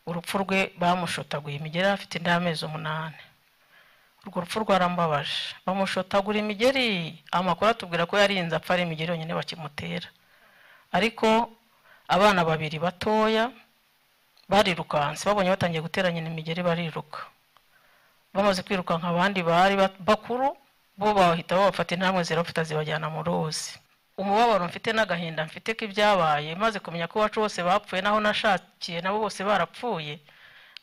urupfu rwe bamushotaguye imigeri yari afite indi amezi umunani urwo rupfu rwarambabaje bamushotagura imigeri amakuru atubwira ko yarinze apfa ari imigeri yonyine bakimutera ariko abana babiri batoya barirukanse babonye batangiye gutera nyina imigeri bariruka bamaze kwirukanka abandi bari bakuru bo bahita babafata intambwe zirabafata zibajyana mu ruzi umubabaro mfite n'agahinda mfite k'ibyabaye maze kumenya ko iwacu bose bapfuye naho nashakiye nabo bose barapfuye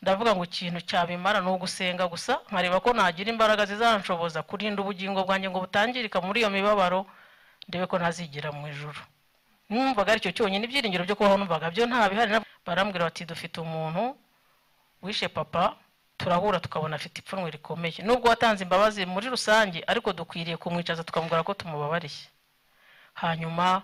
ndavuga ngo ikintu cyabimara ni ugusenga gusa nkareba ko nagira imbaraga zizanshoboza kurinda ubugingo bwanjye ngo butangirika muri iyo mibabaro ndebe ko nazigira mu ijoro numvaga aricyo cyonyine ibyiringiro byo kubaho numvaga byo nta bihari barambwira bati dufite umuntu wishe papa turahura tukabona afite ipfunwe rikomeye nubwo watanze imbabazi muri rusange ariko dukwiriye kumwicaza tukamubwira ko tumubabariye hanyuma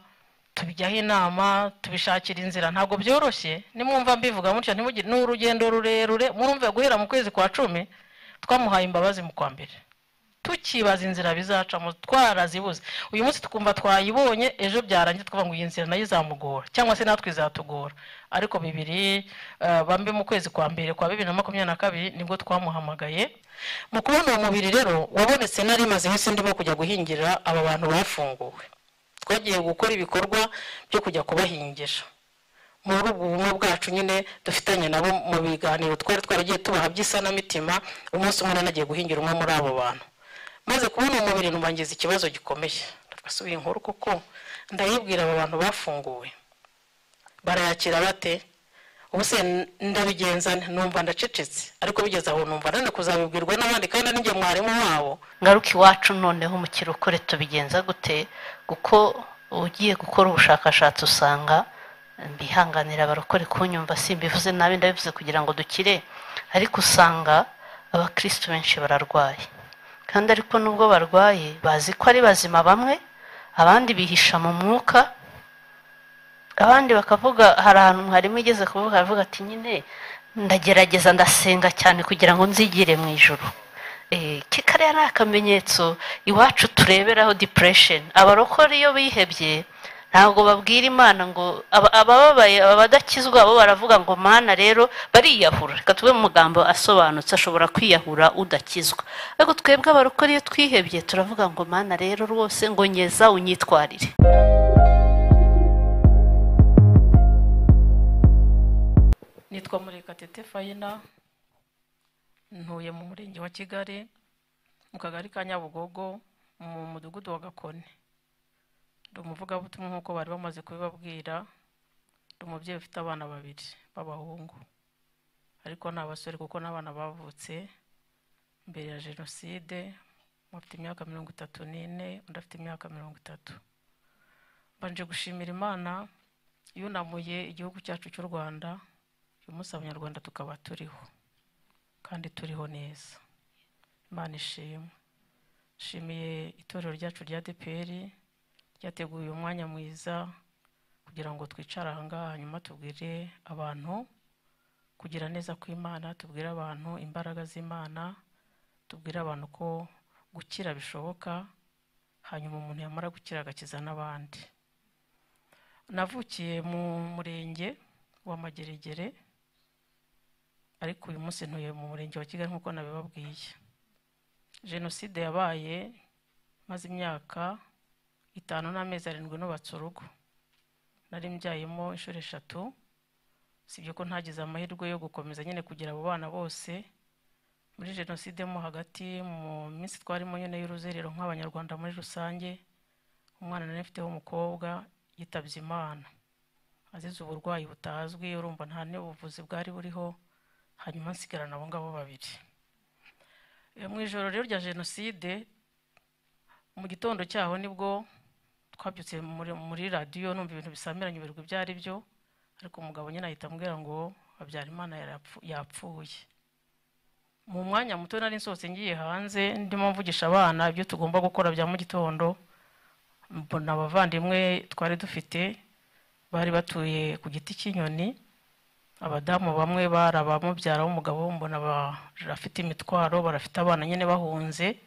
tubijyaho inama tubishakira inzira ntabwo byoroshye nimwumva mbivuga mutya ni urugendo rurerure murumve guhera mu kwezi kwa cumi twamuhaye imbabazi mu kwa mbere tukibaza inzira bizacamo twarazibuze uyu munsi tukumva twayibonye ejo byarangiye twavuga ngo iyi nzira nayo izamugora cyangwa se natwe izatugora ariko bibiri bambi mu kwezi kwa mbere kwa bibiri na makumyabiri na kabiri nibwo twamuhamagaye mu kubona uwo mubiri rero wabonetse nari mazeho se ndimo kujya guhingira aba bantu bafunguwe twagiye gukora ibikorwa byo kujya kubahingisha muri ubwo bumwe bwacu nyine dufitanye nabo mu biganiro twari twaragiye tubaha by'isanamitima umunsi umwe nagiye guhingira umwe muri abo bantu maze kubona umubiri numbangiza ikibazo gikomeye twasubiye inkuru kuko ndayibwira aba bantu bafunguwe barayakira bate ubuse ndabigenza numva ndacecetse ariko bigeze aho numva nane kuzabibwirwa n'abandi kandi ninjye mwarimu wabo ngaruka iwacu noneho mu kirokore tubigenza gute kuko ugiye gukora ubushakashatsi usanga mbihanganira abarokore kunyumva simbivuze nabi ndabivuze kugira ngo dukire ariko usanga abakirisitu benshi bararwaye kandi ariko nubwo barwaye bazi ko ari bazima bamwe abandi bihisha mu mwuka abandi bakavuga hari ahantu mwarimu igeze kuvuga aravuga ati nyine ndagerageza ndasenga cyane kugira ngo nzigire mu ijoro kikariya ni akamenyetso iwacu tureberaho dipuresheni abarokore iyo bihebye ntabwo babwira imana ngo abababaye abadakizwa bo baravuga ngo mana rero bariyahura reka tube mu magambo asobanutse ashobora kwiyahura udakizwa ariko twebwe abarokore iyo twihebye turavuga ngo mana rero rwose ngo ngeza unyitwarire nitwa murekatete fayina ntuye mu murenge wa kigali mu kagari ka nyabugogo mu mudugudu wa gakoni ndi umuvugabutumwa nk'uko bari bamaze kubibabwira ndi umubyeyi ufite abana babiri b'abahungu ariko ni abasore kuko n'abana bavutse mbere ya jenoside bafite imyaka mirongo itatu n'ine undi afite imyaka mirongo itatu mbanje gushimira imana yunamuye igihugu cyacu cy'u rwanda uyu munsi abanyarwanda tukaba turiho kandi turiho neza imana ishimwe nshimiye itorero ryacu rya deperi ryateguye umwanya mwiza kugira ngo twicare ahangaha hanyuma tubwire abantu kugira neza kw'imana tubwire abantu imbaraga z'imana tubwire abantu ko gukira bishoboka hanyuma umuntu yamara gukira agakiza n'abandi navukiye mu murenge wa mageregere ariko uyu munsi ntuye mu murenge wa kigali nk'uko nabibabwiye jenoside yabaye maze imyaka itanu n'amezi arindwi nubatse urugo nari mbyayemo inshuro eshatu sibyo ko ntagize amahirwe yo gukomeza nyine kugira abo bana bose muri jenoside mo hagati mu minsi twarimo nyine y'uruzerero nk'abanyarwanda muri rusange umwana nari mfiteho umukobwa yitabye imana azize uburwayi butazwi urumva nta n'ubuvuzi bwari buriho hanyuma nsigarana abo ngabo babiri mu ijoro rero rya jenoside mu gitondo cyaho nibwo twabyutse muri radiyo numva ibintu bisamiranye ibirwa ibyo ari byo ariko umugabo nyine ahita ambwira ngo habyarimana yapfuye mu mwanya muto nari nsohotse ngiye hanze ndimo mvugisha abana ibyo tugomba gukora bya mu gitondo mbona abavandimwe twari dufite bari batuye ku giti cy'inyoni abadamu bamwe bari abamubyara w'umugabo mbona barafite imitwaro barafite abana nyine bahunze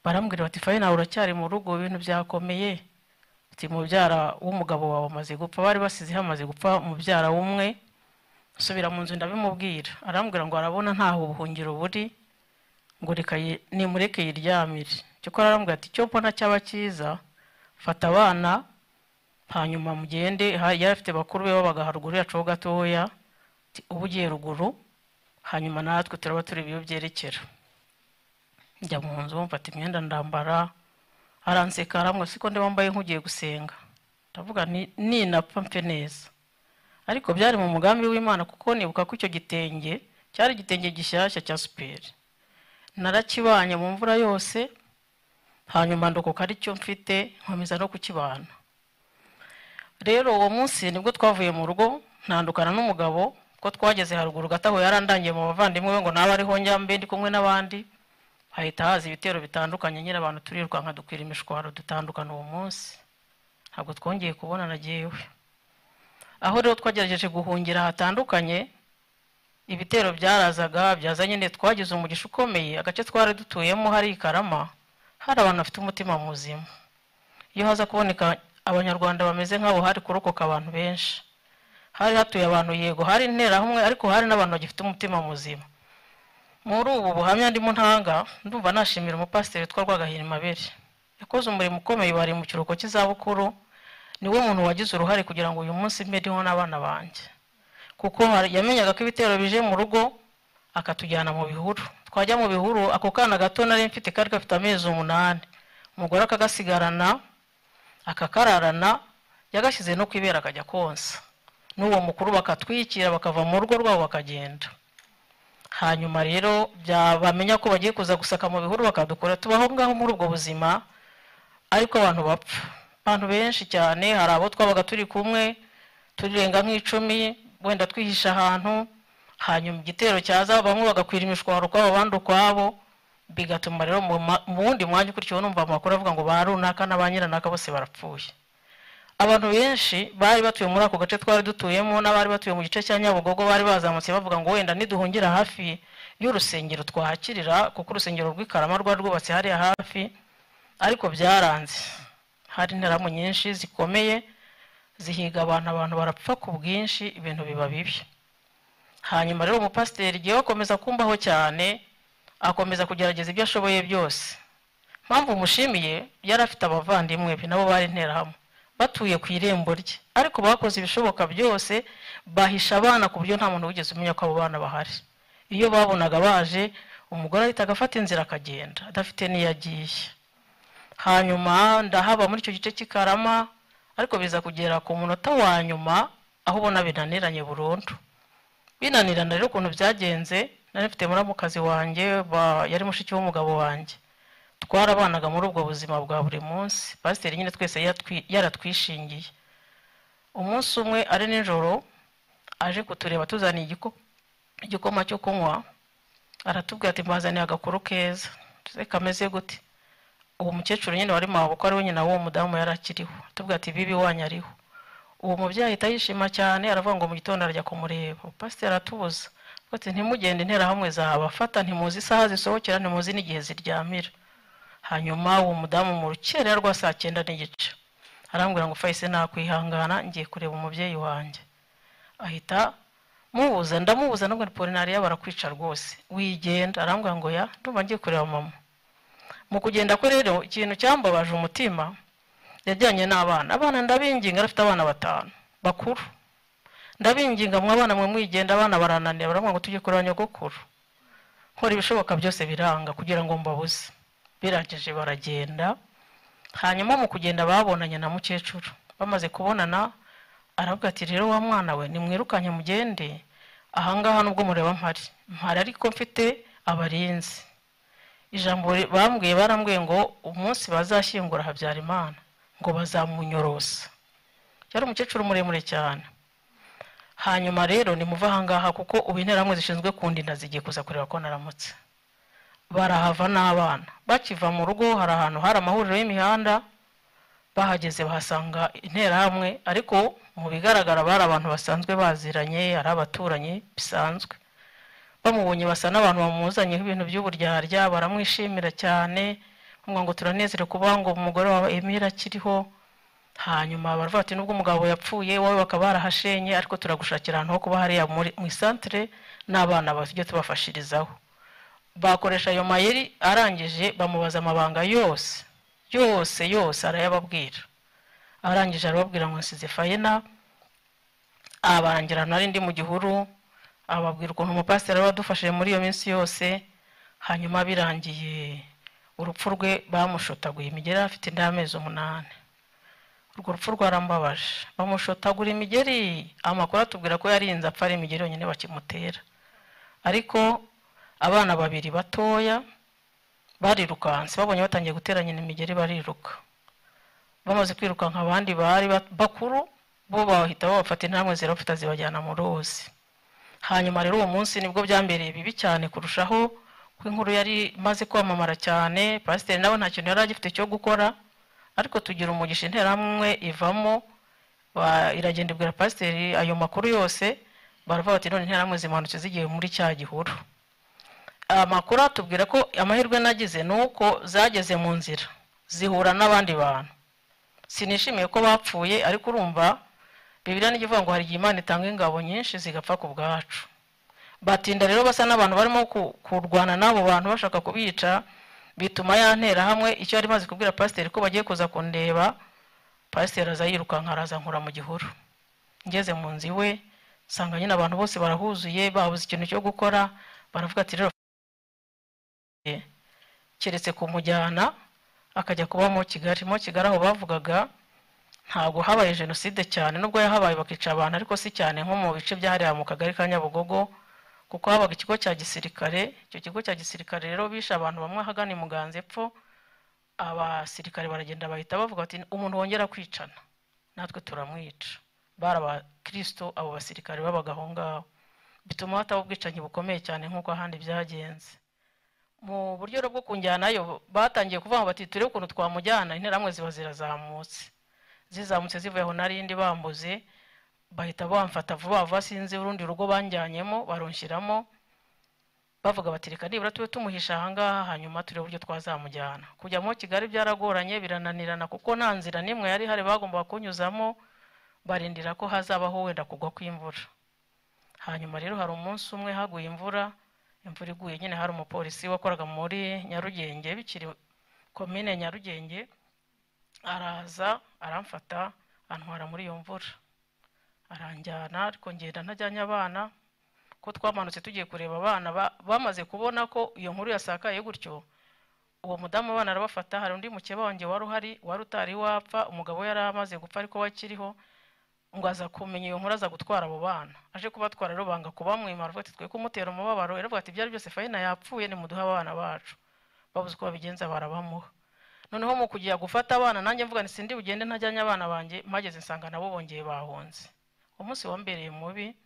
barambwira bati fayi nawe uracyari mu rugo ibintu byakomeye mubyara w'umugabo wawe amaze gupfa bari basizeho amaze gupfa mubyara w'umwe subira mu nzu ndabimubwira arambwira ngo arabona ntaho ubuhungiro buri ngo reka yi- nimureke yiryamire cyokora arambwira ati icyo mbona cyaba cyiza fata abana hanyuma mugende ha- yari afite bakuru be babaga haruguru yacu ho gatoya ati, ubu ugiye ruguru hanyuma natwe turaba turi ibiyo byerekera njya mu nzu mfata imyenda ndambara aranseka arambwira siko ndi wambaye nk'ugiye gusenga ndavuga nti ninapfa mfe neza ariko byari mu mugambi w'imana kuko nibuka ko icyo gitenge cyari igitenge gishyashya cya superi narakibanye mu mvura yose hanyuma ndokoka ari cyo mfite nkomeza no kukibana rero uwo munsi nibwo twavuye mu rugo ntandukana n'umugabo ko twageze haruguru gato aho yarandangiye mu bavandimwe be ngo nawe ariho njyambe ndi kumwe n'abandi hahita haza ibitero bitandukanye nyine abantu turirukanka dukwira imishwaro dutandukana uwo munsi ntabwo twongeye kubonana jyewe aho rero twagerageje guhungira hatandukanye ibitero byarazaga byaza nyine twagize umugisha ukomeye agace twari dutuyemo hari i karama hari abantu bafite umutima muzima iyo haza kuboneka abanyarwanda bameze nk'abo hari kurokoka abantu benshi hari hatuye abantu yego hari interahamwe ariko hari n'abantu bagifite umutima muzima muri ubu buhamya ndimo ntanga ndumva nashimira umupasiteri witwa rwagahira imabere yakoze umurimo ukomeye bari mu kiruhuko cy'izabukuru niwe muntu wagize uruhare kugira ngo uyu munsi mbeho n'abana banjye kuko hari- yamenyaga ko ibitero bije mu rugo akatujyana mu bihuru twajya mu bihuru ako kana gato nari mfite kari gafite amezi umunani umugore akagasigarana akakararana yagashyize no ku ibera akajya konsa n'uwo mukuru bakatwikira bakava mu rugo rwabo bakagenda hanyuma rero bya- bamenya ko bagiye kuza gusaka mu bihuru bakadukora tubaho ngaho muri ubwo buzima ariko abantu bapfa abantu benshi cyane hari abo twabaga turi kumwe turirenga nk'icumi wenda twihisha ahantu hanyuma igitero cyaza bamwe bagakwira imishwaro kwabo abandi ukwabo bigatuma rero mu ma- mu wundi mwanya ukurikiyeho numva amakuru avuga ngo ba runaka na ba nyiranaka bose barapfuye abantu benshi bari batuye muri ako gace twari dutuyemo n'abari batuye mu gice cya nyabugogo bari bazamutse bavuga ngo wenda niduhungira hafi y'urusengero twahakirira kuko urusengero rw'ikarama rwari rwubatse hariya hafi ariko byaranze hari interamu nyinshi zikomeye zihiga abantu abantu barapfa ku bwinshi ibintu biba bibi hanyuma rero umupasiteri igihe akomeza kumbaho cyane akomeza kugerageza ibyo ashoboye byose mpamvu mushimiye yari afite abavandimwe be nabo bari interahamwe batuye ku irembo rye ariko bakoze ibishoboka byose bahisha abana ku buryo nta muntu wigeze umenya ko abo bana bahari iyo babonaga baje umugore ahita agafata inzira akagenda adafite n'iyo agiye hanyuma ndahaba muri icyo gice cy'ikarama ariko biza kugera ku munota wa nyuma aho ubona binaniranye burundu binanirana rero ukuntu byagenze nari mfite muramukazi wanjye ba- yari mushiki w'umugabo wanjye twarabanaga muri ubwo buzima bwa buri munsi pasiteri nyine twese yatwi- yaratwishingiye umunsi umwe ari nijoro aje kutureba tuzaniye igiko- igikoma cyo kunywa aratubwira ati mbazaniye agakuru keza tuze kameze gute uwo mukecuru nyine wari mabukwe ari we nyina w'uwo mudamu yari akiriho tuvuga ati bibi wanyu ariho uwo mubyeyi ahita yishima cyane aravuga ngo mu gitondo arajya kumureba pasiteri aratubuza avuga ati ntimugende interahamwe zabafata ntimuzi isaha zisohokera ntimuzi n'igihe ziryamira hanyuma uwo mudamu mu rukerera rwa saa cyenda n'igice arambwira ngo fayise nakwihangana ngiye kureba umubyeyi wanjye ahita mubuza ndamubuza nabwo ni polinariya barakwica rwose wigenda arambwira ngo ya ndumva ngiye kureba mama mu kugenda kwe rero ikintu cyambabaje umutima yajyanye n'abana abana ndabinginga arafite abana batanu bakuru ndabinginga mwe abana mwe mwigenda abana barananiye baravuga ngo tujye kureba nyogokuru nkora ibishoboka byose biranga kugira ngo mbabuze birangije baragenda hanyuma mu kugenda babonanye na mukecuru bamaze kubonana aravuga ati rero wa mwana we nimwirukanye mugende ahangaha nubwo mureba mpari mpari ariko mfite abarinzi ijambo ri- bambwiye barambwiye ngo umunsi bazashyingura habyarimana ngo bazamunyorosa yari umukecuru muremure cyane hanyuma rero nimuva ahangaha kuko ubu interamwe zishinzwe kundinda zigiye kuza kureba ko naramutse barahava n'abana bakiva mu rugo hari ahantu hari amahuriro y'imihanda bahageze bahasanga interahamwe ariko mu bigaragara bari abantu basanzwe baziranye ari abaturanyi bisanzwe bamubonye basa n'abantu bamuzanyeho ibintu by'uburyarya baramwishimira cyane bamubwira ngo turanezerewe kuba ngo umugore wawe emira akiriho hanyuma baravuga bati nubwo umugabo yapfuye wowe bakaba barahashenye ariko turagushakira ahantu ho kuba hariya muri- mu isantire n'abana tujye tubafashirizaho bakoresha ayo mayeri arangije bamubaza amabanga yose yose yose arayababwira arangije arababwira ngo nsize fayina abarangira nari ndi mu gihuru ababwira ukuntu umupasiteri aba adufashije muri iyo minsi yose hanyuma birangiye urupfu rwe bamushotaguye imigeri yari afite indi y'amezi umunani urwo rupfu rwarambabaje bamushotagura imigeri amakuru atubwira ko yarinze apfa ari imigeri yonyine bakimutera ariko abana babiri batoya barirukanse babonye batangiye gutera nyina imigeri bariruka bamaze kwirukanka abandi bari ba- bakuru bo bahita babafata intambwe zirabafata zibajyana mu ruzi hanyuma rero uwo munsi nibwo byambereye bibi cyane kurushaho ko inkuru yari imaze kwamamara cyane pasiteri nawe nta kintu yari agifite cyo gukora ariko tugira umugisha interahamwe ivamo ba- iragenda ibwira pasiteri ayo makuru yose baravuga bati none interahamwe zimanutse zigiye muri cya gihuru amakuru atubwira ko amahirwe nagize ni uko zageze mu nzira zihura n'abandi bantu sinishimiye ko bapfuye ariko urumva bibiriya n'ikivuga ngo hari igihe imana itanga ingabo nyinshi zigapfa ku bwacu batinda rero basa n'abantu barimo ku- kurwana n'abo bantu bashaka kubica bituma yantera hamwe icyo yari maze kubwira pasiteri ko bagiye kuza kundeba pasiteri aza yirukanka araza nkura mu gihuru ngeze mu nzu iwe nsanga nyine abantu bose barahuzuye babuze ikintu cyo gukora baravuga ati rero keretse kumujyana akajya kuba mu kigali mu kigali aho bavugaga ntabwo habaye jenoside cyane nubwo yahabaye bakica abantu ariko si cyane nko mu bice byahariwe mu kagari ka nyabugogo kuko habaga ikigo cya gisirikare icyo kigo cya gisirikare rero bishe abantu bamwe ahagana i muganza epfo abasirikare baragenda bahita bavuga bati umuntu wongera kwicana natwe turamwica bari abakirisito abo basirikare babaga aho ngaho bituma hataba ubwicanyi bukomeye cyane nk'uko ahandi byagenze mu buryo rero bwo kunjyanayo batangiye kuvuga ngo bati turebe ukuntu twamujyana interahamwe ziba zirazamutse zizamutse zivuye aho nari ndi bambuze bahita bamfata vuba vuba sinzi urundi rugo banjyanyemo baronshyiramo bavuga bati reka nibura tube tumuhisha ahangaha hanyuma turebe uburyo twazamujyana kujya muri kigali byaragoranye birananirana kuko nta nzira n'imwe yari ihari bagombaga kunyuzamo barindira ko hazabaho wenda kugwa kw'imvura hanyuma rero hari umunsi umwe haguye imvura imvura iguye nyine hari umupolisi wakoraga muri nyarugenge bikiri komine nyarugenge araza aramfata antwara muri iyo mvura aranjyana ariko ngenda ntajyanye abana ko twamanutse tugiye kureba abana ba- bamaze kubona ko iyo nkuru yasakaye gutyo uwo mudamu abana arabafata hari undi mukeba wanjye wari uhari wari utari wapfa umugabo we yari amaze gupfa ariko we akiriho ngo aza kumenya iyo nkuru aza gutwara abo bana aje kubatwara rero banga kubamwima aravuga ati twe kumutera umubabaro yaravuga ati ibyari byose fayina yapfuye nimuduhe abana bacu babuze uko babigenza barabamuha noneho mu kujya gufata abana nanjye mvuga nti sindi bugende ntajyanye abana banjye mpageze nsanga nabo bongeye bahunze umunsi wambereye mubi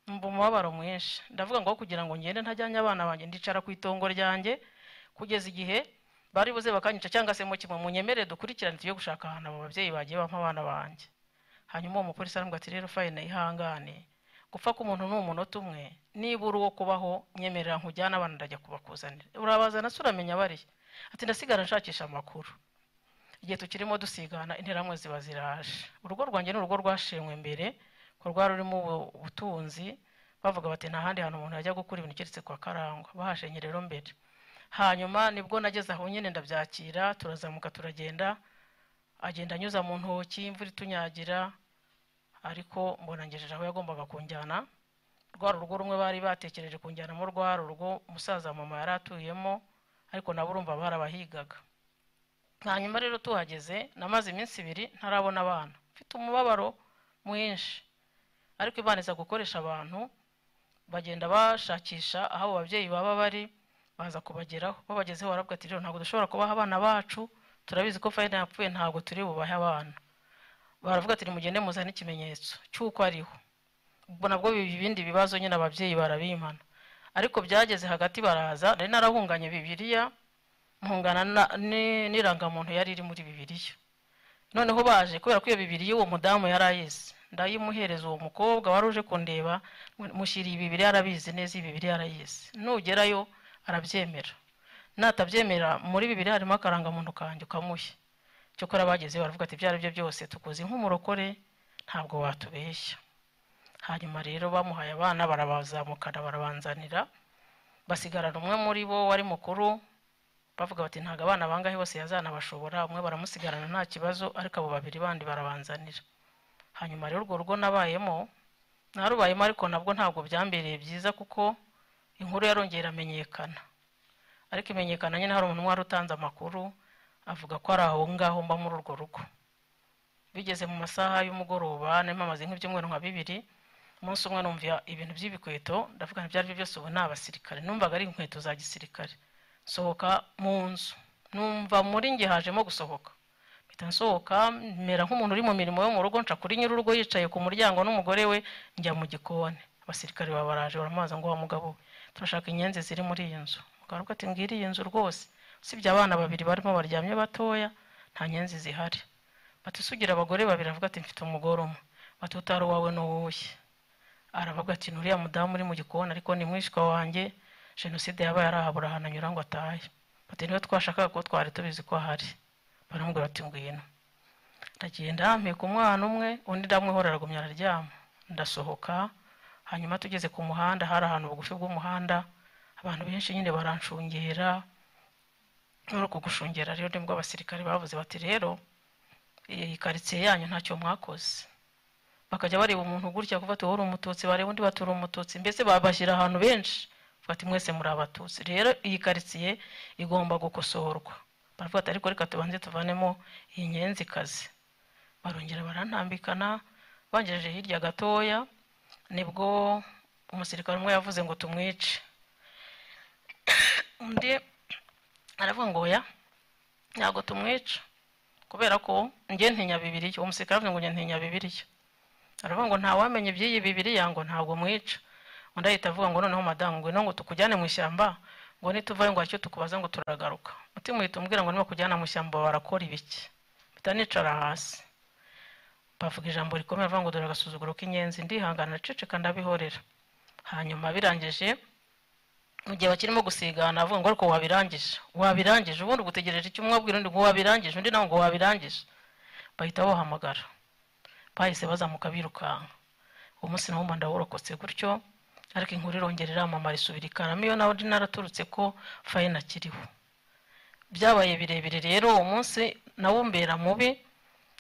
mva umubabaro mwinshi ndavuga ngo aho kugira ngo ngende ntajyanye abana banjye ndicara ku itongo ryanjye kugeza igihe bari buze bakanyica cyangwa se mu kimwe munyemere dukurikirane tujye gushaka ahantu abo babyeyi bagiye bampa abana banjye hanyuma uwo mupolisi aramubwira ati rero fayina ihangane gupfa k'umuntu ni umunota umwe nibura uwo kubaho nyemerera nkujyane abana ndajya kubakuzanira urabazana se uramenya bariya ati ndasigara nshakisha amakuru igihe tukirimo dusigana interahamwe ziba ziraje urugo rwanjye ni urugo rwashenywe mbere ko rwari rurimo ubu- ubutunzi bavuga bati nta handi hantu umuntu yajya gukura ibintu keretse kwa karangwa bahashenye rero mbere hanyuma nibwo nageze aho nyine ndabyakira turazamuka turagenda agenda anyuza mu ntoki imvura itunyagira ariko mbona ngejeje aho yagombaga kunjyana rwa rugo rumwe bari batekereje kunjyanamo rwa rugo umusaza mama yari atuyemo ariko nabo urumva barabahigaga hanyuma rero tuhageze namaze iminsi ibiri ntarabona abana mfite umubabaro mwinshi ariko imana iza gukoresha abantu bagenda bashakisha aho abo babyeyi baba bari baza kubageraho babagezeho barabwa ati rero ntabwo dushobora kubaha abana bacu turabizi ko fayina yapfuye ntabwo turi bubahe abana baravuga ati nimugende muzane ikimenyetso cy'uko ariho ubwo nabwo biba ibindi bibazo nyine ababyeyi barabimana ariko byageze hagati baraza nari narahunganye bibiliya mpungana na- ni- n'irangamuntu yari iri muri bibiliya noneho baje kubera ko iyo bibiri y'uwo mudamu yari ayizi ndayimuhereza uwo mukobwa wari uje kundeba mu- mushyiriye ibibiri arabizi neza ibibiri arayizi nugerayo arabyemera natabyemera muri bibiri harimo akarangamuntu kanjye ukamuhe cyokora bageze baravuga ati ibyo ari byo byose tukuzi nk'umurokore ntabwo watubeshya hanyuma rero bamuhaye abana barabazamukana barabanzanira basigarana umwe muri bo wari mukuru bavuga bati ntabwo abana bangahe bose yazanabashobora umwe baramusigarana nta kibazo ariko abo babiri bandi barabanzanira hanyuma rero urwo rugo nabayemo narubayemo ariko nabwo ntabwo byambereye byiza kuko inkuru yarongera iramenyekana ariko imenyekana nyine hari umuntu wari utanze amakuru avuga ko ari aho ngaho mba muri urwo rugo bigeze mu masaha y'umugoroba narimo amaze nk'ibyumweru nka bibiri umunsi umwe numva ibintu by'ibikweto ndavuga ibyo ari byo byose ubu ni abasirikare numvaga ari inkweto za gisirikare sohoka mu nzu numva muri nge hajemo gusohoka mpita nsohoka mera nk'umuntu uri mu mirimo yo mu rugo nca kuri nyir'urugo yicaye ku muryango n'umugore we njya mu gikoni abasirikare baba baraje baramubaza ngo wa mugabo we turashaka inyenzi ziri muri iyi nzu mugabo ati ngiri iyi nzu rwose usibye abana babiri barimo baryamye batoya nta nyenzi zihari bati usugira abagore babiri avuga ati mfite umugore umwe bati utari uwawe ni uwuhe aravuga ati nuriya mudamu uri mu gikoni ariko ni mwishywa wanjye jenoside yabaye arahabura ahantu anyura ngo atahe bati niba twashakaga ko twari tubizi ko ahari baramubwira bati ngwino ndagenda mpeka umwana umwe undi ndamuhora aragumya araryama ndasohoka hanyuma tugeze ku muhanda hari ahantu bugufi bw'umuhanda abantu benshi nyine baranshungera muri uku gushungera rero nibwo abasirikare bavuze bati rero iyi karitsiye yanyu ntacyo mwakoze bakajya bareba umuntu gutya kuva ati uri umututsi bareba undi bati uri umututsi mbese babashyira ahantu benshi ati mwese muri abatutsi rero iyi karitsiye igomba gukosorwa baravuga ati ariko reka tubanze tuvanemo iyi nyenzikazi barongera barantambikana bangejeje hirya gatoya nibwo umusirikare umwe yavuze ngo tumwice undi aravuga ngo oya ntabwo tumwica kubera ko njye ntinya bibiriya uwo musirikare avuga ngo njye ntinya bibiriya aravuga ngo ntawamenya iby'iyi bibiriya ngo ntabwo mwica undi ahita avuga ngo noneho madamu ngwino ngo tukujyane mu ishyamba ngo nituvayo ngo icyo tukubaza ngo turagaruka umutima uhita umbwira ngo nibakujyana mu ishyamba barakora ibiki mpita nicara hasi bavuga ijambo rikomeye bavuga ngo dore agasuzuguro k'inyenzi ndihangana naceceka ndabihorera hanyuma birangije mu gihe bakirimo gusigana avuga ngo ariko wabirangije wabirangije ubundi ugutegereje icyo umwe abwira undi ngo wabirangije undi nawe ngo wabirangije bahita bahamagara bahise bazamuka birukanka uwo munsi nawo mba ndawurokotse gutyo ariko inkuru irongera iramamara isubira ikaramo iyo nawe naraturutse ko fayina akiriho byabaye birebire rero uwo munsi nawo mbera mubi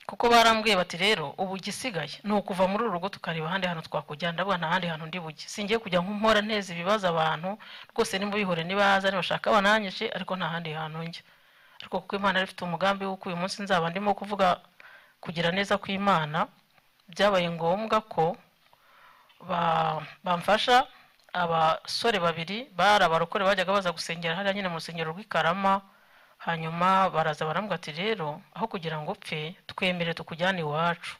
kuko barambwiye bati rero ubu igisigaye ni ukuva muri uru rugo tukareba ahandi hantu twakujyana ndavuga nta handi hantu ndi bujye singiye kujya nk'umpora nteza ibibazo abantu rwose nimba bihore nibaza nibashaka bananyishe ariko nta handi hantu njya ariko kuko imana yari ifite umugambi w'uko uyu munsi nzaba ndimo kuvuga kugira neza kw'imana byabaye ngombwa ko bamfasha abasore babiri bari abarokore bajyaga baza gusengera hariya nyine mu rusengero rw'ikarama hanyuma baraza barambwira ati rero aho kugira ngo upfe twemere tukujyane iwacu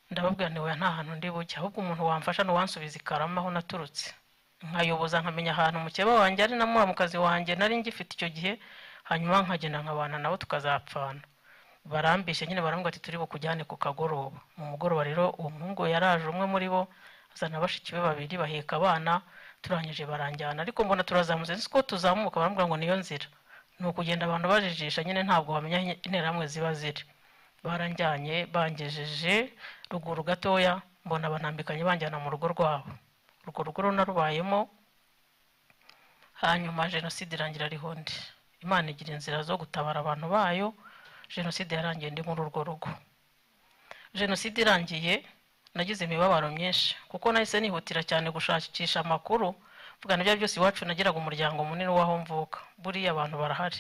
ndababwira ntiwe nta hantu ndi bujye ahubwo umuntu wamfasha n'uwansubiza ikarama aho naturutse nkayoboza nkamenya ahantu mukeba wanjye ari na muramukazi wanjye nari ngifite icyo gihe hanyuma nkagenda nkabana nabo tukazapfana barambishe nyine barambwira ati turi bukujyane ku kagoroba mu mugoroba rero uwo muhungu yaraje umwe muri bo azana bashiki be babiri baheka abana turangije baranjyana ariko mbona turazamutse nzi ko tuzamuka barambwira ngo niyo nzira ni ukugenda abantu bajijisha nyine ntabwo bamenya interahamwe ziba ziri baranjyanye bangejeje ruguru gatoya mbona banambikanye banjyana mu rugo rwabo urwo rugo runarubayemo hanyuma jenoside irangira ariho ndi imana igira inzira zo gutabara abantu bayo jenoside yarangiye ndi muri urwo rugo jenoside irangiye nagize imibabaro myinshi kuko nahise nihutira cyane gushakisha amakuru vuga nibyo byose iwacu nagiraga umuryango munini w'aho mvuka buriya abantu barahari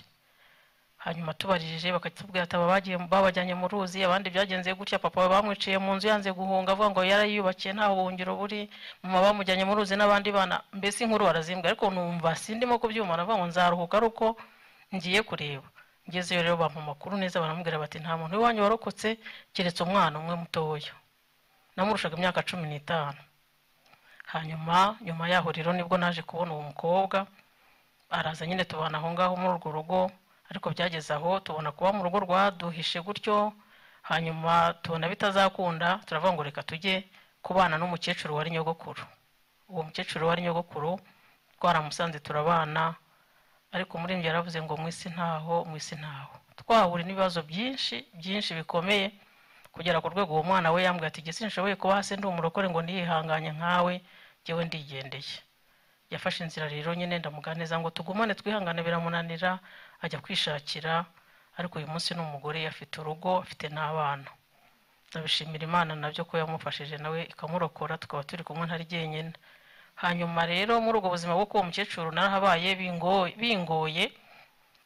hanyuma tubarije bakatubwira ati babajyanye mu ruzi abandi byagenze gutya papa bamwiciye mu nzu yanze guhunga avuga ngo yarayiyubakiye nta buhungiro buri mama bamujyanye mu ruzi n'abandi bana mbese inkuru barazimbwa ariko numva sindimo kubyuma navuga ngo nzaruhuka ari uko ngiye kureba ngezeyo rero bampa amakuru neza baramubwira bati nta muntu w'iwanyu warokotse keretse umwana umwe mutoya namurushaga imyaka cumi n'itanu hanyuma nyuma yaho rero nibwo naje kubona uwo mukobwa araza nyine tubana aho ngaho muri urwo rugo ariko byageze aho tubona kuba mu rugo rwaduhishe gutyo hanyuma tubona bitazakunda turavuga ngo reka tujye kubana n'umukecuru wari nyogokuru uwo mukecuru wari nyogokuru twaramusanze turabana ariko muri njye yaravuze ngo mu isi ntaho mu isi ntaho twahura n'ibibazo byinshi byinshi bikomeye kugera ku rwego uwo mwana we yambwira ati igitsina nshoboye kuba hasi ndi umurokore ngo niyihanganye nkawe ngewe ndigendeye yafashe inzira rero nyine ndamuganiriza ngo tugumane twihangane biramunanira ajya kwishakira ariko uyu munsi ni umugore afite urugo afite n'abana ndabishimira imana nabyo ko yamufashije nawe ikamurokora tukaba turi kumwe ntari jyenyine hanyuma rero muri ubwo buzima bwo kuba umukecuru narahabaye bingo- bingoye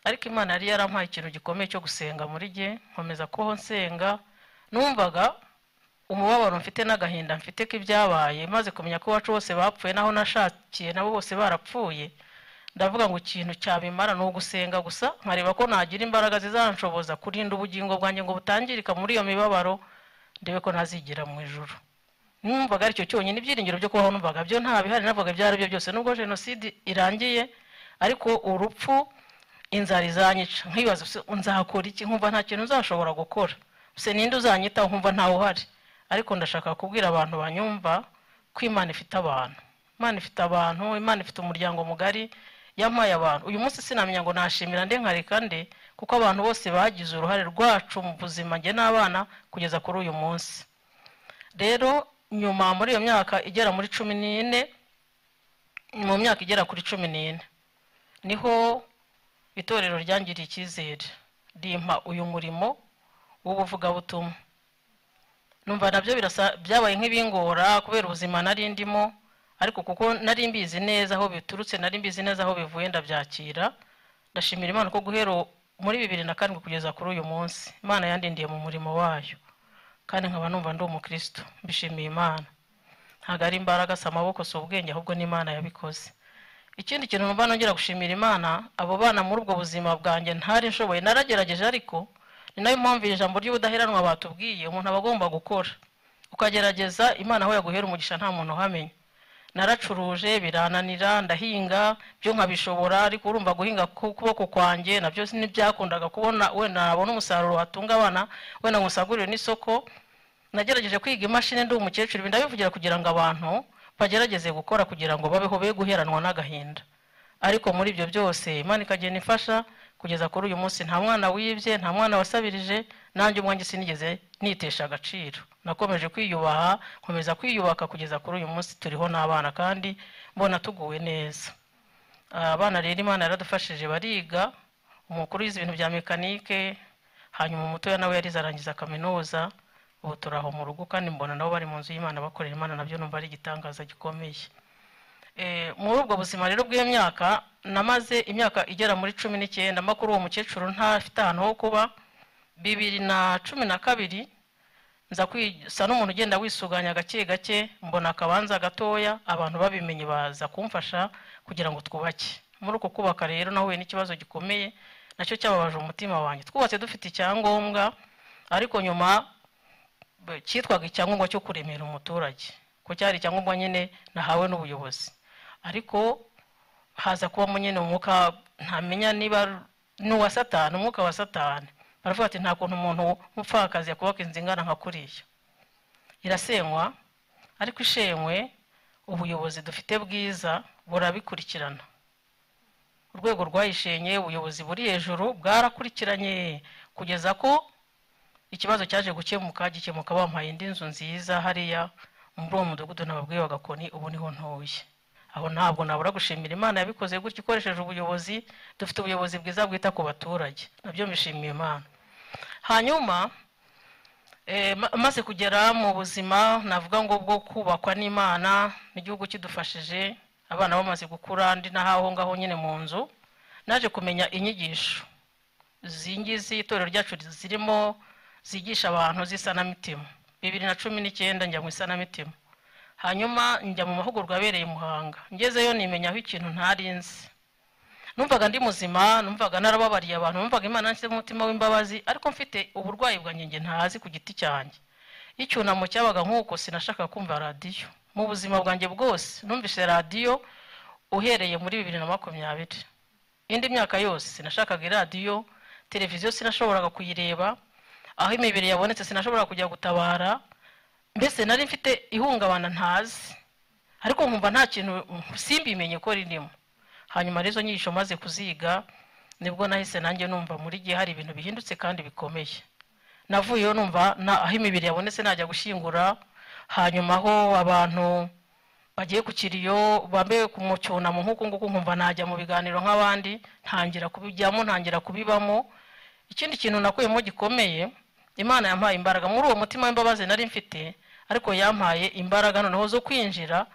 ariko imana yari yarampaye ikintu gikomeye cyo gusenga muri jye nkomeza kubaho nsenga numvaga umubabaro mfite n'agahinda mfite k'ibyabaye maze kumenya ko iwacu bose bapfuye n'aho nashakiye nabo bose barapfuye ndavuga ngo ikintu cyabimara ni ugusenga gusa nkareba ko nagira imbaraga zizanshoboza kurinda ubugingo bwanjye ngo butangirika muri iyo mibabaro ndebe ko ntazigira mu ijuru numvaga aricyo cyonyine ibyiringiro byo kubaho numvaga byo nta bihari navuga ibyo ari byo byose nubwo jenoside irangiye ariko urupfu inzara izanyica nkibaza se nzakora iki nkumva nta kintu nzashobora gukora se ninde uzanyitaho nkumva ntawe uhari ariko ndashaka kubwira abantu banyumva ko imana ifite abantu imana ifite abantu imana ifite umuryango mugari yampaye abantu uyu munsi sinamenya ngo nashimira nde nkareka nde kuko abantu bose bagize uruhare rwacu mu buzima njye n'abana kugeza kuri uyu munsi rero nyuma muri iyo myaka igera muri cumi n'ine mu myaka igera kuri cumi n'ine niho itorero ryangiriye icyizere rimpa uyu murimo w'ubuvugabutumwa numva nabyo birasa byabaye nk'ibingora kubera ubuzima nari ndimo ariko kuko nari mbizi neza aho biturutse nari mbizi neza aho bivuye ndabyakira ndashimira imana ko guhera muri bibiri na karindwi kugeza kuri uyu munsi imana yandindiye mu murimo wayo kandi nkaba numva ndi umukristo mbishimiye imana ntabwo ari imbaraga si amaboko si ubwenge ahubwo n'imana yabikoze ikindi kintu numva nongera gushimira imana abo bana muri ubwo buzima bwanjye ntari nshoboye naragerageje ariko ni nayo mpamvu iri jambo ry'ubudaheranwa batubwiye umuntu aba agomba gukora ukagerageza imana aho yaguhera umugisha nta muntu uhamenya naracuruje birananira ndahinga byo nkabishobora ariko urumva guhinga ku kuboko kwanjye nabyo ntibyakundaga kubona wenda nabona umusaruro watunga abana wenda ngo usagurire n'isoko nagerageje kwiga imashini ndi umukecuru ibi ndabivugira kugira ngo abantu bagerageze gukora kugira ngo babeho be guheranwa n'agahinda ariko muri ibyo byose imana ikagenda ifasha kugeza kuri uyu munsi nta mwana wibye nta mwana wasabirije nanjye umwanjye sinigeze nitesha agaciro nakomeje kwiyubaha nkomeza kwiyubaka kugeza kuri uyu munsi turiho n'abana kandi mbona tuguwe neza Ah, abana rero imana yaradufashije bariga umukuru yize ibintu bya mekanike hanyuma umutoya nawe yarize arangiza kaminuza ubu turi aho mu rugo kandi mbona nabo bari mu nzu y'imana bakorera imana nabyo numva ari igitangaza gikomeye Eh, muri ubwo buzima rero bw'iyo myaka namaze imyaka igera muri cumi n'icyenda mba kuri uwo mukecuru ntafite ahantu ho kuba bibiri na cumi na kabiri nza kwisa n'umuntu ugenda wisuganya gake gake mbona akabanza gatoya abantu babimenye baza kumfasha kugira ngo twubake muri uko kubaka rero nahuye n'ikibazo gikomeye nacyo cyababaje umutima wanjye twubatse dufite icyangombwa ariko nyuma b- cyitwaga icyangombwa cyo kuremera umuturage ko cyari icyangombwa nyine nahawe n'ubuyobozi ariko haza kubamo nyine umwuka ntamenya niba ni uwa satani umwuka wa satani baravuga ati nta kuntu umuntu w'umupfakazi yakubaka inzu ingana nka kuriya irasenywa ariko ishenywe ubuyobozi dufite bwiza burabikurikirana urwego rwayishenye ubuyobozi buri hejuru bwarakurikiranye kugeza ko ikibazo cyaje gukemuka gikemuka bampaye indi nzu nziza hariya muri uwo mudugudu nababwiye bagakoni ubu niho ntuye aho ntabwo nabura gushimira imana yabikoze gutya ikoresheje ubuyobozi dufite ubuyobozi bwiza bwita ku baturage nabyo mbishimiye imana hanyuma eh, ma- maze kugera mu buzima navuga ngo bwo kubakwa n'imana n'igihugu kidufashije abana bamaze gukura ndi n'aho ngaho nyine mu nzu naje kumenya inyigisho izi ngizi itorero ryacu zirimo zigisha abantu z'isanamitima bibiri na cumi n'icyenda njya mu isanamitima hanyuma njya mu mahugurwa abereye i muhanga ngezeyo nimenyaho ikintu ntarinzi numvaga ndi muzima numvaga narababariye abantu numvaga imana yanshyizeho umutima w'imbabazi ariko mfite uburwayi bwanjye nge ntazi ku giti cyanjye iyo icyunamo cyabaga nk'uko sinashaka kumva radiyo mu buzima bwanjye bwose numvise radiyo uhereye muri bibiri na makumyabiri indi myaka yose sinashakaga iradiyo televiziyo sinashoboraga kuyireba aho imibiri yabonetse sinashobora kujya gutabara mbese nari mfite ihungabana ntazi ariko nkumva nta kintu simbimenye ko ririmo hanyuma rero izo nyigisho maze kuziga nibwo nahise nanjye numva muri gihe hari ibintu bihindutse kandi bikomeye navuyeho numva na- aho imibiri yabonetse najya gushyingura hanyuma aho abantu bagiye ku kiriyo bambaye ku mu cyunamo nk'uku nguku nkumva najya mu biganiro nk'abandi ntangira kubijyamo ntangira kubibamo ikindi kintu nakuyemo gikomeye imana yampaye imbaraga muri uwo mutima w'imbabazi nari mfite ariko yampaye imbaraga noneho zo kwinjira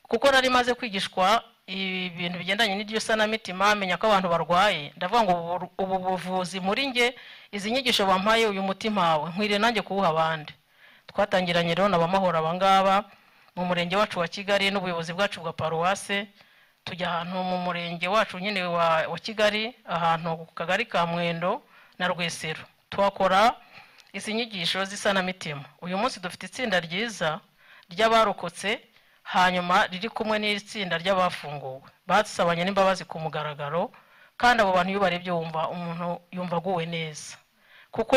kuko nari maze kwigishwa ibintu bigendanye n'iryo sanamitima menya ko abantu barwaye ndavuga ngo ubu- ubu buvuzi muri nge izi nyigisho bampaye uyu mutima wawe nkwiriye nanjye kuwuha abandi twatangiranye rero na bamahoro abangaba mu murenge wacu wa kigali n'ubuyobozi bwacu bwa paruwase tujya ahantu mu murenge wacu nyine wa, wa kigali ahantu ku kagari ka mwendo na rwesero tuhakora izi nyigisho z'isanamitima uyu munsi dufite itsinda ryiza ry'abarokotse hanyuma riri kumwe n'itsinda ry'abafunguwe badusabanye n'imbabazi ku mugaragaro kandi abo bantu iyo ubarebye wumva umuntu yumva aguwe neza kuko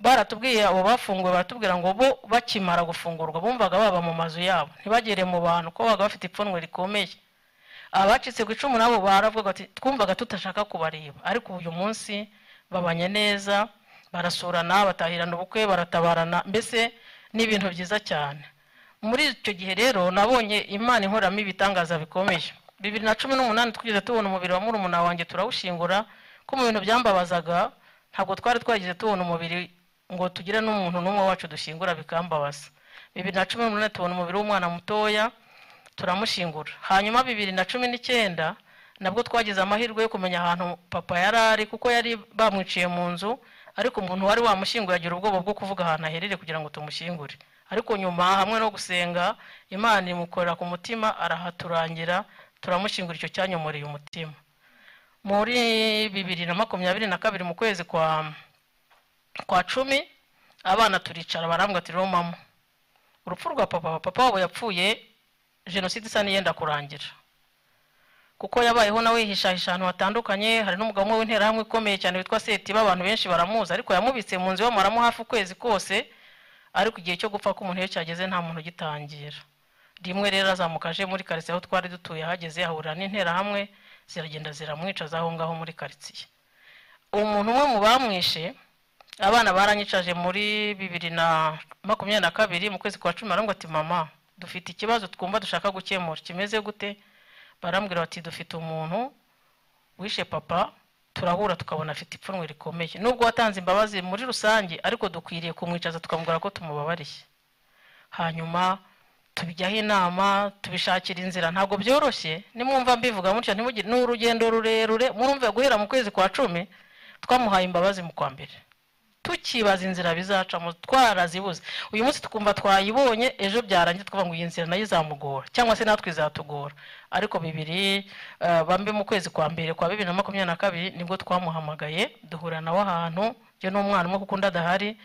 baratubwiye abo bafunguwe baratubwira ngo bo bakimara gufungurwa bumvaga baba mu mazu yabo ntibagere mu bantu kuko babaga bafite ipfunwe rikomeye abacitse ku icumu nabo baravuga bati twumvaga tutashaka kubareba ariko uyu munsi babanye neza barasurana batahirana ubukwe baratabarana mbese ni ibintu byiza cyane muri icyo gihe rero nabonye imana inkoramo ibitangaza bikomeye bibiri na cumi n'umunani twigeze tubona umubiri wa murumuna wanjye turawushingura ko mu bintu byambabazaga ntabwo twari twageze tubona umubiri ngo tugire n'umuntu n'umwe wacu dushyingura bikambabaza bibiri na cumi n'umunani tubona umubiri w'umwana mutoya turamushingura hanyuma bibiri na cumi n'icyenda nabwo twagize amahirwe yo kumenya ahantu papa yari ari kuko yari bamwiciye mu nzu ariko umuntu wari wamushyinguye agira ubwoba bwo kuvuga ahantu aherere kugira ngo tumushyingure ariko nyuma hamwe no gusenga imana imukorera ku mutima arahaturangira turamushyingura icyo cyanyomoreye umutima muri bibiri na makumyabiri na kabiri mu kwezi kwa kwa cumi abana turicara barambwa ati rero mama urupfu rwa papa papa wabo yapfuye jenoside isa n'iyenda kurangira kuko yabayeho nawe yihishahisha ahantu hatandukanye hari n'umugabo umwe w'interahamwe ikomeye cyane witwa setiba abantu benshi baramuzi ariko yamubitse mu nzu bamuramo hafi ukwezi kose ariko igihe cyo gupfa k'umuntu iyo cyageze nta muntu ugitangira rimwe rero azamuka aje muri karitsiye aho twari dutuye ahageze ahurira n'interahamwe ziragenda ziramwica z'aho ngaho muri karitsiye umuntu umwe mu bamwishe abana baranyicaje muri bibiri na makumyabiri na kabiri mu kwezi kwa cumi barambwira ati mama dufite ikibazo twumva dushaka gukemura kimeze gute barambwira bati dufite umuntu wishe papa turahura tukabona afite ipfunwe rikomeye nubwo watanze imbabazi muri rusange ariko dukwiriye kumwicaza tukamubwira ko tumubabariye hanyuma tubijyaho inama tubishakira inzira ntabwo byoroshye nimwumva mbivuga mutya ntimugire- ni urugendo rurerure murumve guhera mu kwezi kwa cumi twamuhaye imbabazi mu kwa mbere tukibaza inzira bizacamo twarazibuze uyu munsi twumva twayibonye ejo byarangiye twavuga ngo iyi nzira nayo izamugora cyangwa se natwe izatugora ariko bibiri eh, bambe mu kwezi kwa mbere kwa bibiri na makumyabiri na kabiri nibwo twamuhamagaye duhura nawe ahantu njye n'umwana umwe kuko undi adahari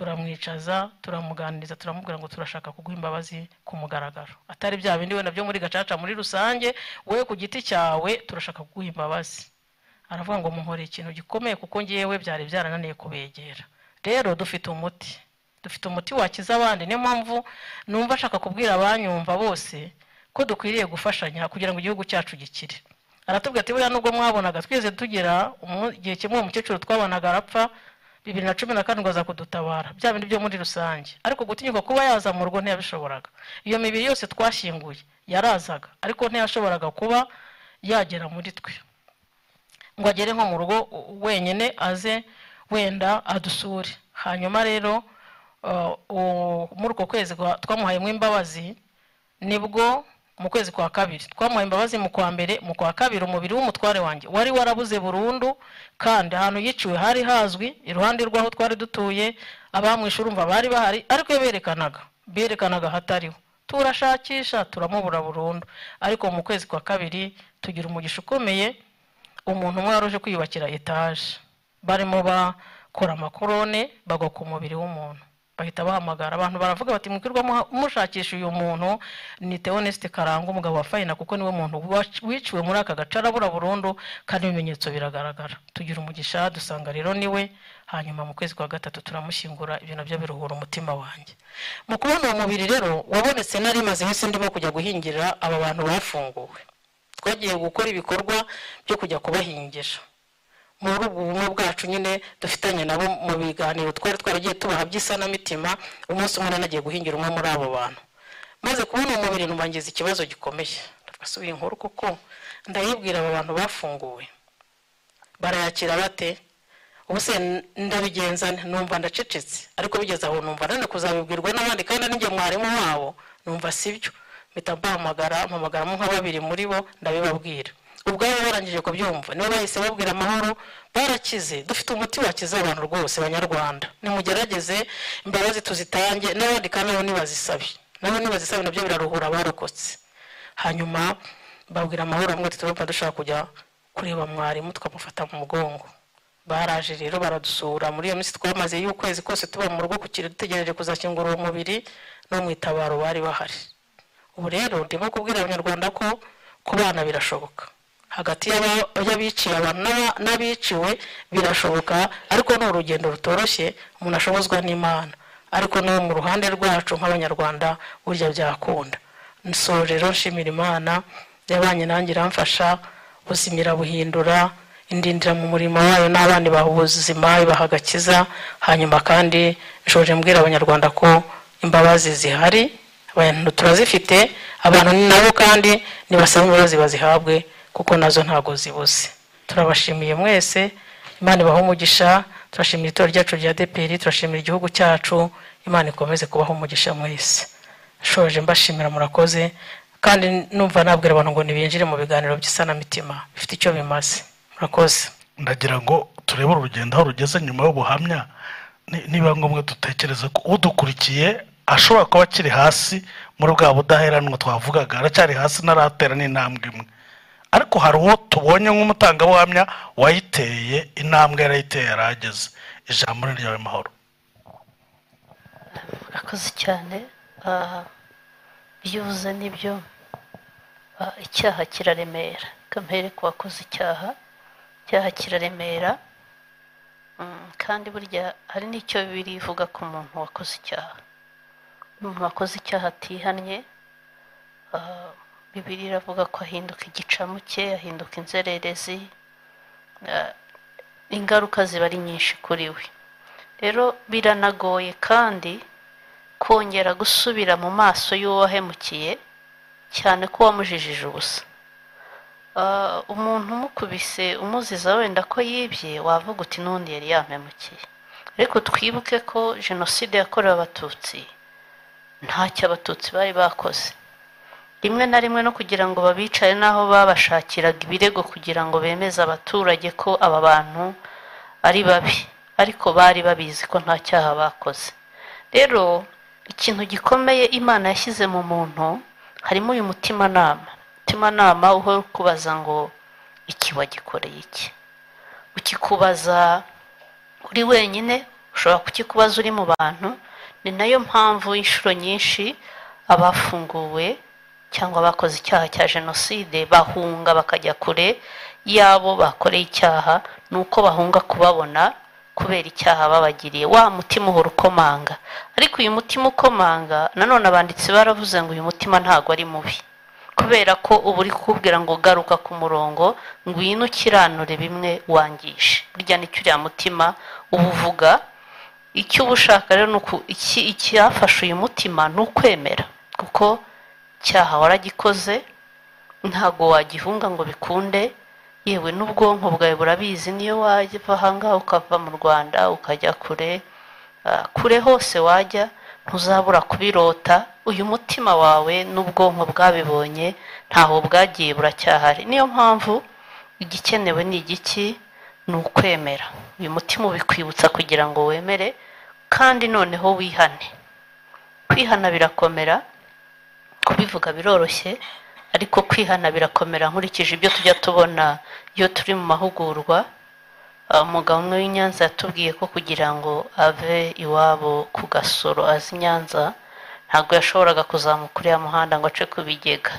turamwicaza turamuganiriza turamubwira ngo turashaka kuguha imbabazi ku mugaragaro atari bya bindi wenda byo muri gacaca muri rusange wowe ku giti cyawe turashaka kuguha imbabazi aravuga ngo muhoreye ikintu gikomeye kuko ngewe byari byarananiye kubegera rero dufite umuti dufite umuti wakiza abandi niyo mpamvu numva ashaka kubwira abanyumva bose ko dukwiriye gufashanya kugira ngo igihugu cyacu gikire aratubwira ati buriya nubwo mwabonaga twese tugira umu- igihe kimwe umukecuru twabonaga arapfa bibiri na cumi na karindwi aza kudutabara bya bindi byo muri rusange ariko gutinyuka kuba yaza mu rugo ntiyabishoboraga iyo mibiri yose twashyinguye yarazaga ariko ntiyashoboraga kuba yagera muri twe ngo agere nko mu rugo u- wenyine aze wenda adusure hanyuma rero uh, u- muri uko kwezi kwa- twamuhayemo imbabazi nibwo mu kwezi kwa kabiri twamuhaye imbabazi mu kwa mbere mu kwa kabiri umubiri w'umutware wanjye wari warabuze burundu kandi ahantu yiciwe hari hazwi iruhande rw'aho twari dutuye abamwishe urumva bari bahari ariko iyo berekanaga berekanaga hatariho turashakisha turamubura burundu ariko mu kwezi kwa kabiri tugira umugisha ukomeye umuntu umwe wari uje kwiyubakira etaje barimo bakora amakorone bagwa ku mubiri w'umuntu bahita bahamagara abantu baravuga bati mwikirwa muha- mushakisha uyu muntu ni teonesite karanga umugabo wa fayina kuko niwe muntu wac- wiciwe muri aka gace arabura burundu kandi ibimenyetso biragaragara tugira umugisha dusanga rero niwe hanyuma mu kwezi kwa gatatu turamushyingura ibyo nabyo biruhura umutima wanjye mu kubona uwo mubiri rero wabonetse nari maze iminsi ndimo kujya guhingira aba bantu bafunguwe twagiye gukora ibikorwa byo kujya kubahingisha muri ubu bumwe bwacu nyine dufitanye nabo mu biganiro twari twaragiye tubaha by'isanamitima umunsi umwe nanagiye guhingira umwe muri abo bantu maze kubona umubiri nubangiza ikibazo gikomeye ndasubiye inkuru kuko ndayibwira abo bantu bafunguwe barayakira bate ubu se ndabigenza numva ndacecetse ariko bigeze aho numva nane kuzabibwirwa n'abandi kandi nanjye mwarimu wabo numva sibyo mpita mpahamagara mpamagaramo nka babiri muri bo ndabibabwira ubwabo barangije kubyumva nibo bahise babwira amahoro barakize dufite umuti wakiza abantu rwose banyarwanda nimugerageze imbabazi tuzitange n'abandi kandi nabo nibazisabe nabo nibazisabe nabyo biraruhura abarokotse hanyuma babwira amahoro amwe turumva dushaka kujya kureba mwarimu tukamufata mu mugongo baraje rero baradusura muri iyo minsi twamazeyo ukwezi kose tuba mu rugo ku kiri dutegereje kuzakingura uwo mubiri no mu itabaro bari bahari ubu rero ndimo kubwira abanyarwanda ko kubana birashoboka hagati y'abiciye abantu n'abiciwe birashoboka ariko ni urugendo rutoroshye umuntu ashobozwa n'imana ariko no mu ruhande rwacu nk'abanyarwanda burya byakunda nsoje rero nshimira imana yabanye nanjye iramfasha ubuzima irabuhindura indindira mu murimo wayo n'abandi baha ubuzima ibaha agakiza hanyuma kandi nshoje mbwira abanyarwanda ko imbabazi zihari abantu turazifite abantu ni nabo kandi nibasaba imbabazi bazihabwe kuko nazo ntabwo zibuze turabashimiye mwese imana ibaha umugisha turashimira itora ryacu rya dpr turashimira igihugu cyacu imana ikomeze kubaho umugisha mwese nshoje mbashimira murakoze kandi numva nabwira abantu ngo ntibinjire mu biganiro by'isanamitima bifite icyo bimaze murakoze ndagira ngo turebe urugendo aho rugeze nyuma y'ubuhamya niba ngombwa dutekereze ko udukurikiye ashobora kuba akiri hasi muri bwa budaheranwa twavugaga aracyari hasi ntaratera n'intambwe imwe ariko hari uwo tubonye nk'umutangabuhamya wayiteye intambwe yarayiteye yarageze ijambo ni ryawe mahoro murakoze cyane iyo ubuze nibyo icyaha kiraremera kamere ku wakoze icyaha icyaha kiraremera kandi burya hari n'icyo bibiri ivuga ku muntu wakoze icyaha umuntu wakoze icyaha atihannye bibiri iravuga ko ahinduka igicamuke ahinduka inzererezi ingaruka ziba ari nyinshi kuri we rero biranagoye kandi kongera gusubira mu maso y'uwo wahemukiye cyane ko wamujijije ubusa umuntu umukubise umuziza wenda ko yibye wavuga uti n'undi yari yamemukiye ariko twibuke ko jenoside yakorewe abatutsi ntacyo abatutsi bari bakoze rimwe na rimwe no kugira ngo babicare n'aho babashakiraga ibirego kugira ngo bemeze abaturage ko aba bantu ari babi ariko bari babizi ko nta cyaha bakoze rero ikintu gikomeye imana yashyize mu muntu harimo uyu mutimanama umutimanama uhora ukubaza ngo iki wagikoreye iki ukikubaza uri wenyine ushobora kukikubaza uri mu bantu ni nayo mpamvu inshuro nyinshi abafunguwe cyangwa bakoze icyaha cya jenoside bahunga bakajya kure y'abo bakoreye icyaha ni uko bahunga kubabona kubera icyaha babagiriye wa mutima uhora ukomanga ariko uyu mutima ukomanga nanone abanditsi baravuze ngo uyu mutima ntabwo ari mubi kubera ko uba uri kukubwira ngo garuka ku murongo ngwino ukiranure bimwe wangishe burya nicyo uriya mutima uba uvuga icyo uba ushaka rero ni uku icyafashe uyu mutima ni ukwemera kuko cyaha waragikoze ntabwo wagihunga ngo bikunde yewe n'ubwonko bwawe burabizi niyo wava ahangaha ukava mu rwanda ukajya kure kure hose wajya ntuzabura kubirota uyu mutima wawe n'ubwonko bwabibonye ntaho bwagiye buracyahari niyo mpamvu igikenewe ni igiki ni ukwemera uyu mutima ubikwibutsa kugira ngo wemere kandi noneho wihane kwihana birakomera kubivuga biroroshye ariko kwihana birakomera nkurikije ibyo tujya tubona iyo turi mu mahugurwa umugabo umwe w'inyanza yatubwiye ko kugira ngo ave iwabo ku gasoro azi nyanza ntabwo yashoboraga kuzamuka uriya muhanda ngo ace ku bigega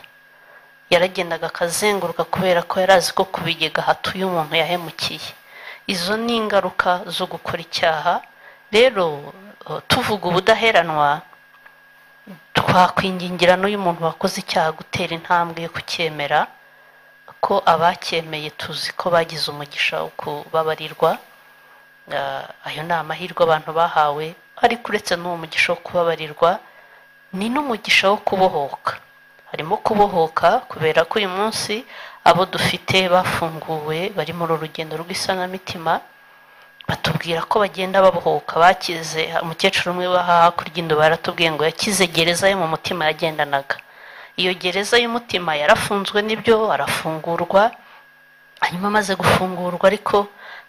yaragendaga akazenguruka kubera ko yari azi ko ku bigega hatuye umuntu yahemukiye izo ni ingaruka zo gukora icyaha rero tuvuga ubudaheranwa twakwingingira n'uyu muntu wakoze icyaha gutera intambwe yo kucyemera ko abacyemeye tuzi ko bagize umugisha wo kubabarirwa Ah, ayo ni amahirwe abantu bahawe ariko uretse n'uwo mugisha wo kubabarirwa ni n'umugisha wo kubohoka harimo kubohoka kubera ko uyu munsi abo dufite bafunguwe bari muri uru rugendo rw'isanamitima batubwira ko bagenda babohoka bakize umukecuru umwe wo hakurya indu baratubwiye ngo yakize gereza yo mu mutima yagendanaga iyo gereza y'umutima yarafunzwe n'ibyo arafungurwa hanyuma amaze gufungurwa ariko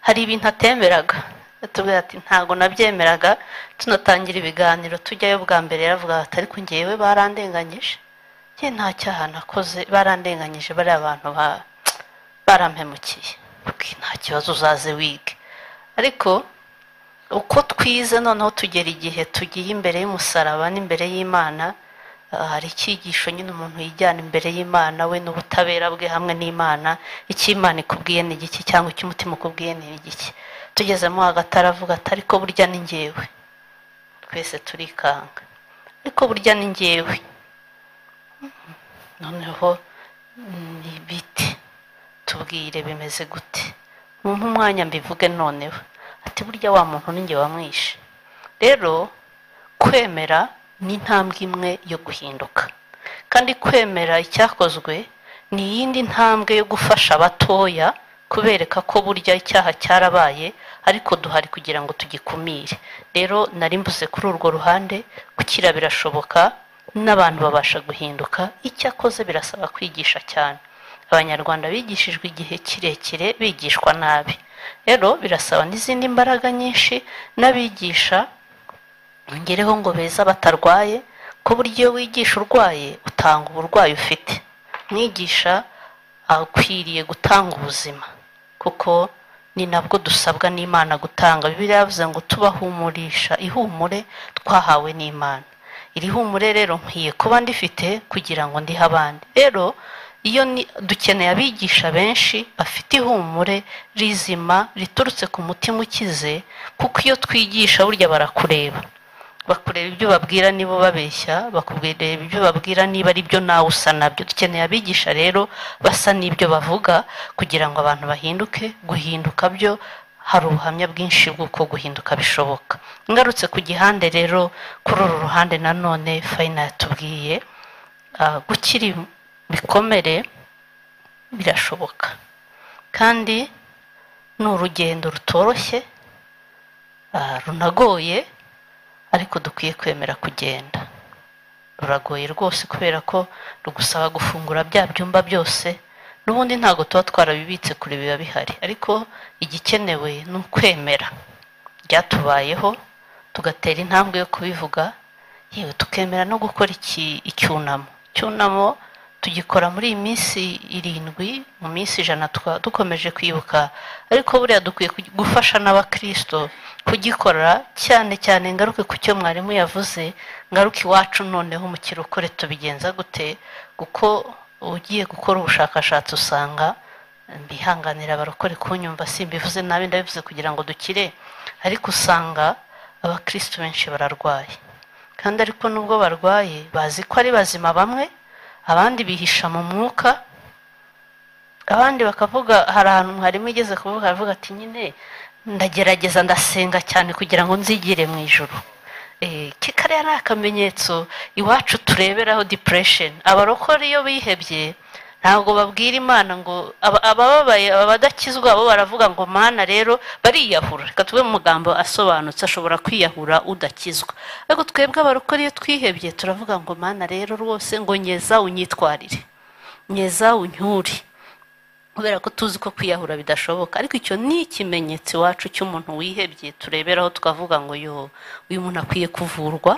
hari ibintu atemberaga atubwira ati ntabwo nabyemeraga tunatangira ibiganiro tujyayo bwa mbere yaravuga ati ariko ngewe barandenganyije njye nta cyaha nakoze barandenganyije bariya abantu ba- barampemukiye Bwi- nta kibazo uzaze wige ariko uko twize noneho tugera igihe tugiye imbere y'umusaraba n'imbere y'imana ah, hari icyigisho nyine umuntu yijyana imbere y'imana we n'ubutabera bwe hamwe n'imana icyo imana ikubwiye ni igiki cyangwa icyo umutima ukubwiye ni igiki tugezemo hagati aravuga ati ariko burya ni njyewe twese turikanga ariko burya ni njyewe Mhm. noneho ni ibiti tubwire bimeze gute mumpe umwanya mbivuge noneho ati burya wa muntu ninjye wamwishe rero kwemera ni intambwe imwe yo guhinduka kandi kwemera icyakozwe ni iyindi ntambwe yo gufasha abatoya kubereka ko burya icyaha cyarabaye ariko duhari kugira ngo tugikumire rero nari mbuze kuri urwo ruhande gukira birashoboka n'abantu babasha guhinduka icyakoze birasaba kwigisha cyane abanyarwanda bigishijwe igihe kirekire bigishwa nabi rero birasaba n'izindi mbaraga nyinshi n'abigisha ngereho ngo beza batarwaye ku buryo iyo wigisha urwaye utanga uburwayi ufite mwigisha akwiriye gutanga ubuzima kuko ni nabwo dusabwa n'imana gutanga bibiliya yavuze ngo tubahumurisha ihumure twahawe n'imana iri humure rero nkwiye kuba ndifite kugira ngo ndihe abandi rero iyo ni- dukeneye abigisha benshi bafite ihumure rizima riturutse ku mutima ukize kuko iyo twigisha burya barakureba bakureba ibyo babwira nibo babeshya bakubwira ibyo babwira niba ari byo nawe usa nabyo dukeneye abigisha rero basa n'ibyo bavuga kugira ngo abantu bahinduke guhinduka byo hari ubuhamya bwinshi bw'uko guhinduka bishoboka ngarutse ku gihande rero kuri uru ruhande nanone fayina yatubwiye ah, gukira ibikomere birashoboka kandi ni urugendo rutoroshye ah, runagoye ariko dukwiye kwemera kugenda ruragoye rwose kubera ko rugusaba gufungura bya byumba byose n'ubundi ntabwo tuba twarabibitse kure biba bihari ariko igikenewe ni ukwemera byatubayeho tugatera intambwe yo kubivuga yewe tukemera no gukora iki icyunamo icyunamo tugikora muri iyi minsi irindwi mu minsi ijana tuka- dukomeje kwibuka ariko buriya dukwiye kugi- gufasha n'abakristo kugikora cyane cyane ngaruke ku cyo mwarimu yavuze ngaruke iwacu noneho mu kirokore tubigenza gute kuko ugiye gukora ubushakashatsi usanga mbihanganira abarokore kunyumva simbivuze nabi ndabivuze kugira ngo dukire ariko usanga abakristo benshi bararwaye kandi ariko nubwo barwaye bazi ko ari bazima bamwe abandi bihisha mu mwuka abandi bakavuga hari ahantu mwarimu igeze kuvuga aravuga ati nyine ndagerageza ndasenga cyane kugira ngo nzigire mu ijoro kikariya ari akamenyetso iwacu tureberaho depression abarokore iyo bihebye ntabwo babwira imana ngo aba- abababaye abadakizwa bo baravuga ngo mana rero bariyahura reka tuve mu magambo asobanutse ashobora kwiyahura udakizwa ariko twebwe abarokore iyo twihebye turavuga ngo mana rero rwose ngo nyeza unyitwarire nyeza unyure kubera ko tuzi ko kwiyahura bidashoboka ariko icyo ni ikimenyetso iwacu cy'umuntu wihebye tureberaho tukavuga ngo yo uyu muntu akwiye kuvurwa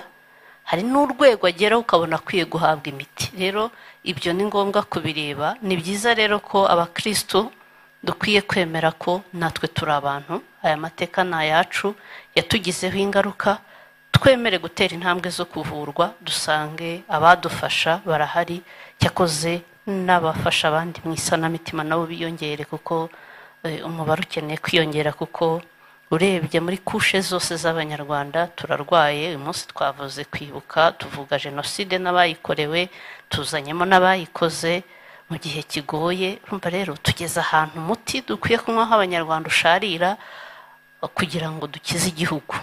hari n'urwego ageraho ukabona akwiye guhabwa imiti rero ibyo ni ngombwa kubireba ni byiza rero ko abakristo dukwiye kwemera ko natwe turi abantu aya mateka ni ayacu yatugizeho ingaruka twemere gutera intambwe zo kuvurwa dusange abadufasha barahari cyakoze n'abafasha abandi mu isanamitima nabo biyongere kuko eh, umubare ukeneye kwiyongera kuko urebye muri kushe zose z'abanyarwanda turarwaye uyu munsi twavuze kwibuka tuvuga jenoside n'abayikorewe tuzanyemo n'abayikoze mu gihe kigoye urumva rero tugeze ahantu umuti dukwiye kunywaho abanyarwanda usharira kugira ngo dukize igihugu